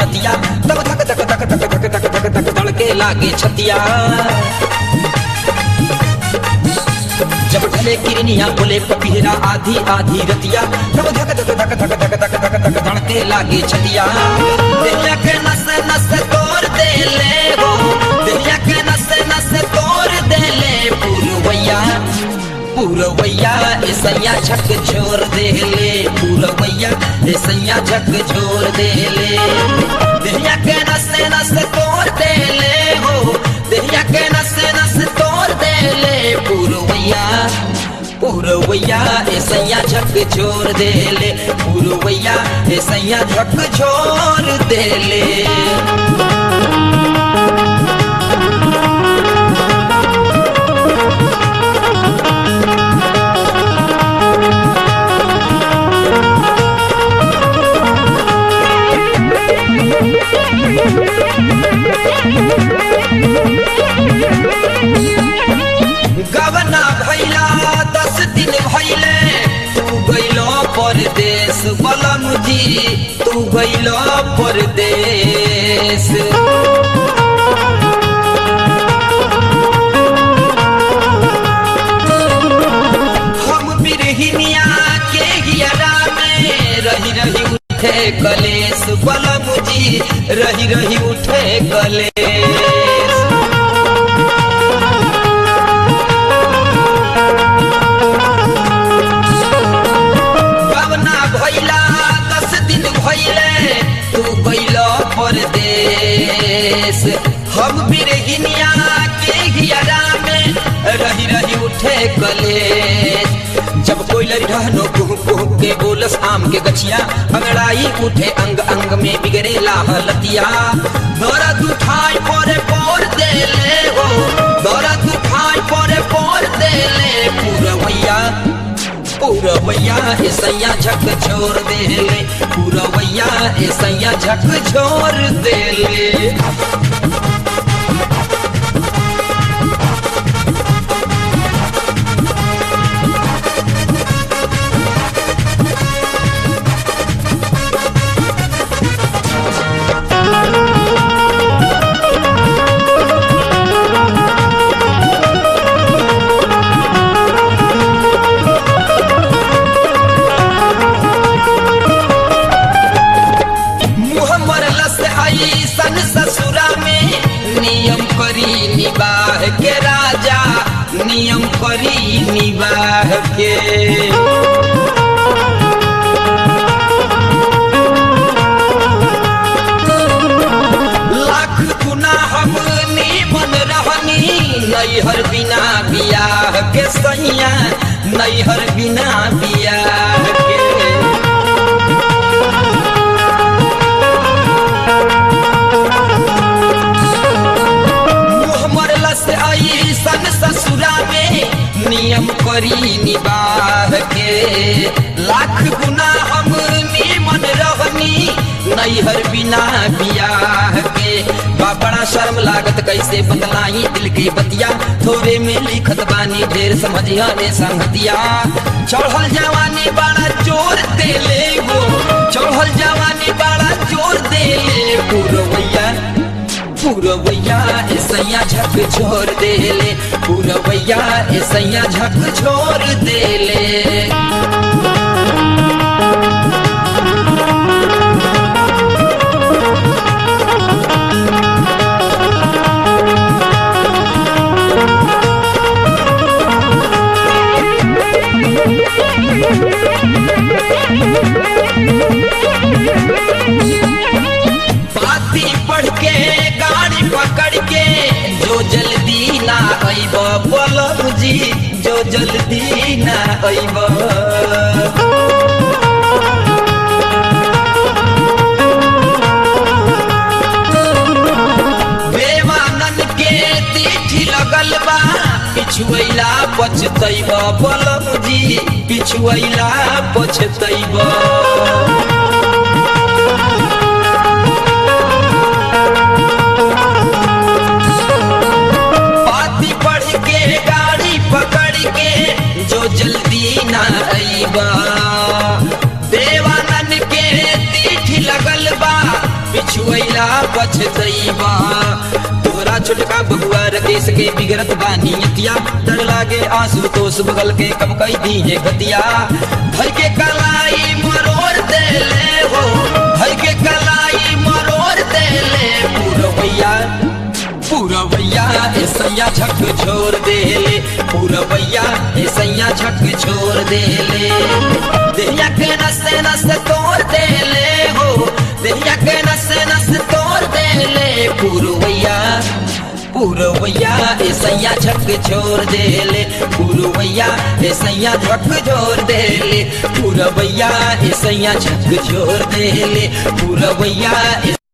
रतिया तब धक धक धक धक धक धक धक धक धड़के लागे छतिया जब ढले किरनिया बोले पपीहरा आधी आधी रतिया तब धक धक धक धक धक धक धक धक धड़के लागे छतिया दिलिया के नस नस तोड़ दे ले हो दिलिया के नस नस तोड़ दे ले पूरवैया पूरवैया ऐसैया झक छोड़ दे ले पूरवैया ऐसैया झक छोड़ दे ले दिलिया के नस नस तोड़ दे ले हो दिलिया के नस नस तोड़ दे ले पूरवैया पूरवैया ऐसैया झक छोड़ दे ले पूरवैया ऐसैया झक छोड़ दे ले गवना भैला दस दिन भैले तू गैलो परदेश बलम जी तू गैलो परदेश हम बिरहिनिया के हियरा में रही रही उठे कलेश बलम जी रही रही उठे कलेश गवना भैला दस दिन भैले तू गैलो परदेश हम बिरहिनिया के हियरा में रही रही उठे कलेश जब कोई रहनो कुह कुह के बोलस आम के गछिया अंगड़ाई उठे अंग अंग में बिगड़े लाहलतिया दर्द उठाई पोरे पोर दे ले हो दर्द उठाई पोरे पोर दे ले पूरवैया पूरवैया ऐसैया झक छोड़ दे ले पूरवैया ऐसैया झक छोड़ दे ले मुँह मरला से आई सन ससुरा में नियम करी निबाह के राजा नियम करी निबाह के लाख गुना हम बन रहनी नैहर बिना बियाह के सैया नैहर बिना बियाह के मुँह मरला से आई सन ससुरा में नियम करी निबाह के लाख गुना हम मन रहनी नैहर बिना बियाह के बा बड़ा शर्म लागत कैसे बतलाई दिल की बतिया थोड़े में लिखत बानी ढेर समझिया रे संगतिया चढ़ल जवानी बड़ा जोर दे ले गो चढ़ल जवानी बड़ा जोर दे ले पूरवैया पूरवैया ऐसैया झक छोड़ दे ले पूरवैया ऐसैया झक छोड़ दे ले बाती पढ़ के गाड़ी पकड़ के जो जल्दी ना अइब बोलब जी जो जल्दी ना अइब बेवानन के तीठी लगल बा पिछुएला पछतैब बोलब जी पिछुएला पछतैब पाती पढ़ के गाड़ी पकड़ के जो जल्दी ना अइबा देवानन के तीठ लगल बा पिछुएला पछतैबा तोहरा छोटका बबुआ रकेश के बिगड़त बानी अतिया डर लागे आंसू तो बगल के कम कई दी है गतिया भर के कलाई मरोड़ देले हो भर के कलाई मरोड़ देले पूरवैया पूरवैया ऐसैया झक छोड़ देले पूरवैया ऐसैया झक छोड़ देले देहिया के नसे नसे तोड़ देले हो देहिया के नसे नसे तोड़ देले पूरवैया पूरवैया ऐसैया झक छोड़ देले पूरवैया ऐसैया झक छोड़ देले पूरवैया ऐसैया झक छोड़ देले पूरवैया